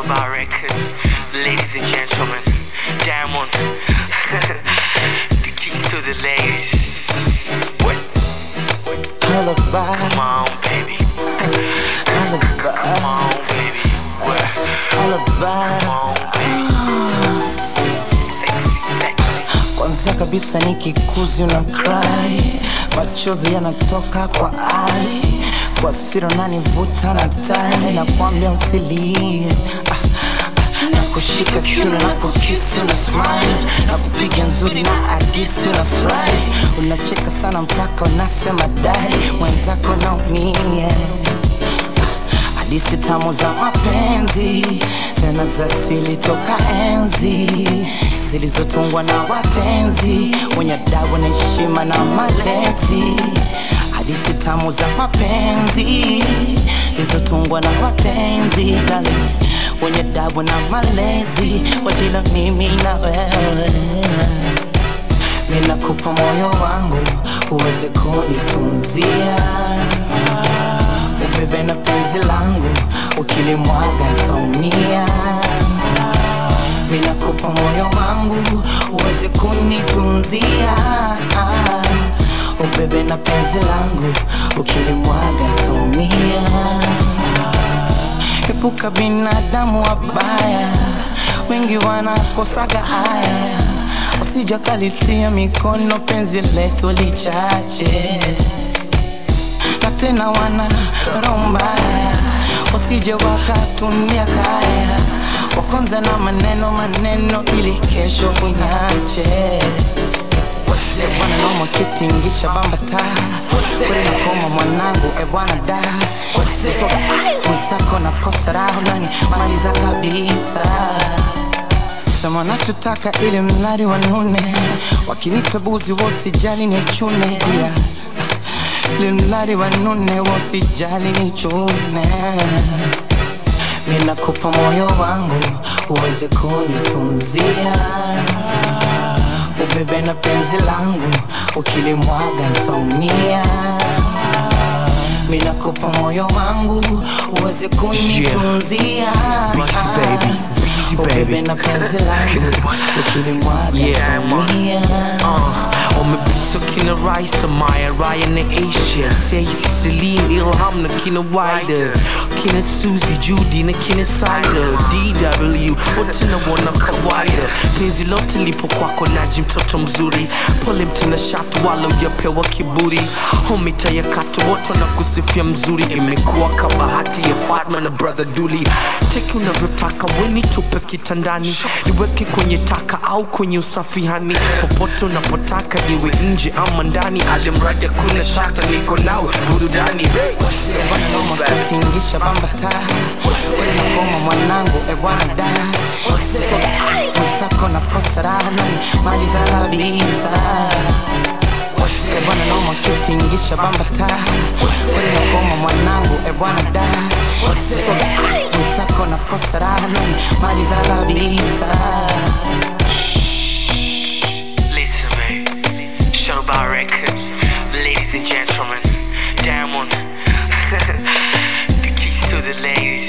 Shadow Record. Ladies and gentlemen, Diamond. the keys to the ladies. What? Alibi, Come on, baby. alibi, Come on, baby. What? alibi. Come on, baby. Sexy, sexy. Kwanza kabisa nikikuzi una cry, machozi yanatoka kwa ai, kwa siri unanivuta na tai, nakwambia usilie ah, ah, na kushika kiuno na kukisi una smile na kupiga nzuri na hadisi una fly, unacheka sana mpaka unasema dai, mwenzako naumia hadithi tamu za mapenzi tena za asili toka enzi zilizotungwa na wapenzi wenye adabu na heshima na malezi hadithi tamu za mapenzi zilizotungwa na wapenzi darling, wenye adabu na malezi wajila mimi na wewe ninakupa moyo wangu uweze kunitunzia ubebe na penzi langu ukilimwaga ntaumia ninakupa moyo wangu uweze kunitunzia ubebe na penzi langu ukilimwaga ntaumia epuka binadamu wabaya wengi wanakosaga haya usijakalitia mikono penzi letu lichache na tena wana roho mbaya wasije wakatumia kaya wakonza na maneno maneno ili kesho kunyache bwana noma kitingisha bambata kweli nakoma mwanangu e bwana da mwenzako na kosa raho nani maliza kabisa sema nachotaka ili mnari wanune wakinita buzi wosijali ni chune yeah. limlari wanune wosijali ni chune ninakupa moyo wangu uweze kunitunzia ubebe na penzi langu ukilimwaga ntaumia minakupa moyo wangu uweze kunitunzia Busy baby, busy ubebe baby. na penzi langu ukilimwaga Yeah, man. ntaumia Uh, umepita kina Raisa, Maya, Ryan na Asia Stacey, Celine, Ilham na kina Wider Kina Suzy, Judy na kina Sider DW, wote na wana kawaida Penzi lote lipo kwako naji mtoto mzuri Pole mtina shatu wala ujapewa kiburi Homita ya katu wote wanakusifia mzuri Imekuwa kabahati ya Fatma na brother Duli Teki unavyotaka weni tupe kitandani Iweke kwenye taka au kwenye usafihani Popote unapotaka iwe nje ama ndani Alimradi kuna shata niko nao burudani bwana noma kutingisha bambata kweli nakoma mwanangu e bwana da mwenzako na kosa raha nani maliza kabisa E bwana noma kutingisha bambata kweli nakoma mwanangu e bwana da mwenzako na kosa raha nani maliza kabisa Listen, babe. Shadow Bar Record. Ladies and gentlemen, Diamond. the keys to the ladies.